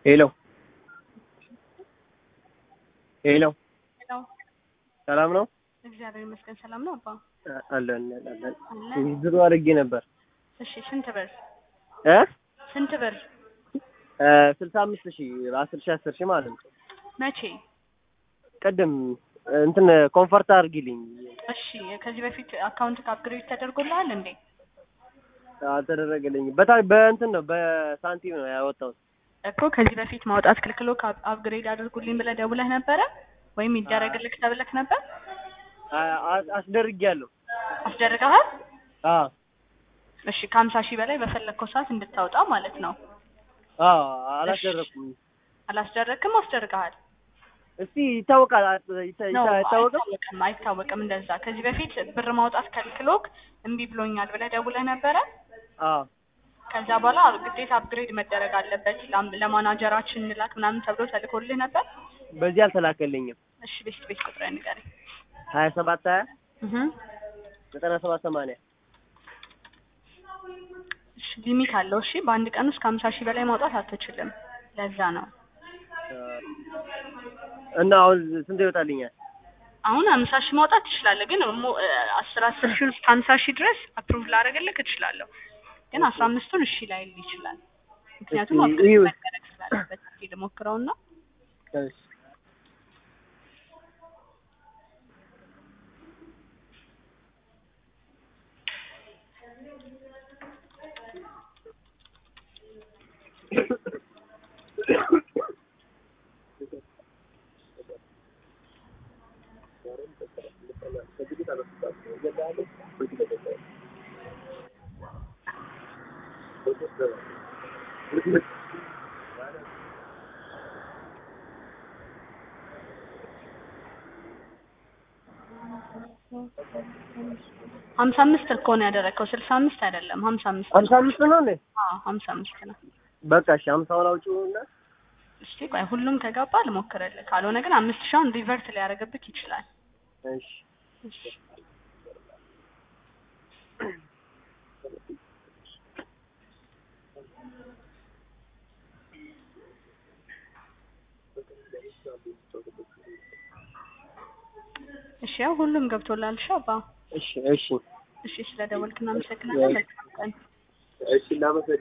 ሄሎ ሄሎ ሄሎ ሰላም ነው? እግዚአብሔር ይመስገን ሰላም ነው አባ አለን አለን። አለን ድሮ አድርጌ ነበር እሺ ስንት ብር እ ስንት ብር ስልሳ አምስት ሺህ አስር ሺህ አስር ሺህ ማለት ነው። መቼ ቅድም እንትን ኮንፈርት አድርጊልኝ እሺ ከዚህ በፊት አካውንት አፕግሬድ ተደርጎልሃል እንዴ አልተደረገልኝም። በታ በእንትን ነው በሳንቲም ነው ያወጣሁት። እኮ ከዚህ በፊት ማውጣት ክልክሎ አፕግሬድ አድርጉልኝ ብለህ ደውለህ ነበረ ወይም ይደረግልክ ተብለክ ነበር አ- አ- አስደርጊያለሁ። አስደርገሃል አዎ እሺ ከሀምሳ ሺህ በላይ በፈለግከው ሰዓት እንድታወጣ ማለት ነው አዎ አላስደረኩም። አላስደረግክም አስደርገሃል እስቲ ይታወቃል አ- ይታ- ነው ይታ- አይታወቅም? አይታወቅም አይታወቅም እንደዛ ከዚህ በፊት ብር ማውጣት ከልክሎክ እምቢ ብሎኛል ብለህ ደውለህ ነበረ አዎ ከዛ በኋላ ግዴታ አፕግሬድ መደረግ አለበት ላም- ለማናጀራችን እንላክ ምናምን ተብሎ ተልኮልህ ነበር በዚህ አልተላከልኝም። እሺ ቤት ቤት ቁጥር ንገረኝ ሀያ ሰባት ሀያ እህ ዘጠና ሰባት ሰማንያ እሺ ሊሚት አለው እሺ በአንድ ቀን ውስጥ ከሀምሳ ሺህ በላይ ማውጣት አትችልም ለዛ ነው እና አሁን ስንት ይወጣልኛል? አሁን ሀምሳ ሺህ ማውጣት ትችላለህ ግን ሞ- አስር አስር ሺህ ውስጥ ሀምሳ ሺህ ድረስ አፕሩቭ ላደርግልህ እችላለሁ ግን አስራ አምስቱን እሺ ላይል ይችላል ምክንያቱም እስኪ አፕሩቭ እዩ። መደረግ ስላለበት እስኪ ልሞክረውና እሺ ሀምሳ አምስት እኮ ነው ያደረግከው ስልሳ አምስት አይደለም ሀምሳ አምስት ሀምሳ አምስት ነው እንዴ? አዎ ሀምሳ አምስት ነው በቃ እሺ ሀምሳውን አውጪውና እስቲ ቆይ ሁሉም ከገባ ልሞክርልህ ካልሆነ ግን አምስት ሺውን ሪቨርት ሊያደርግብህ ይችላል እሺ እሺ እሺ ያው ሁሉም ገብቶላል ሻባ እሺ እሺ እሺ ስለደወልክ እናመሰግናለን መልካም ቀን እሺ እናመሰግናለን።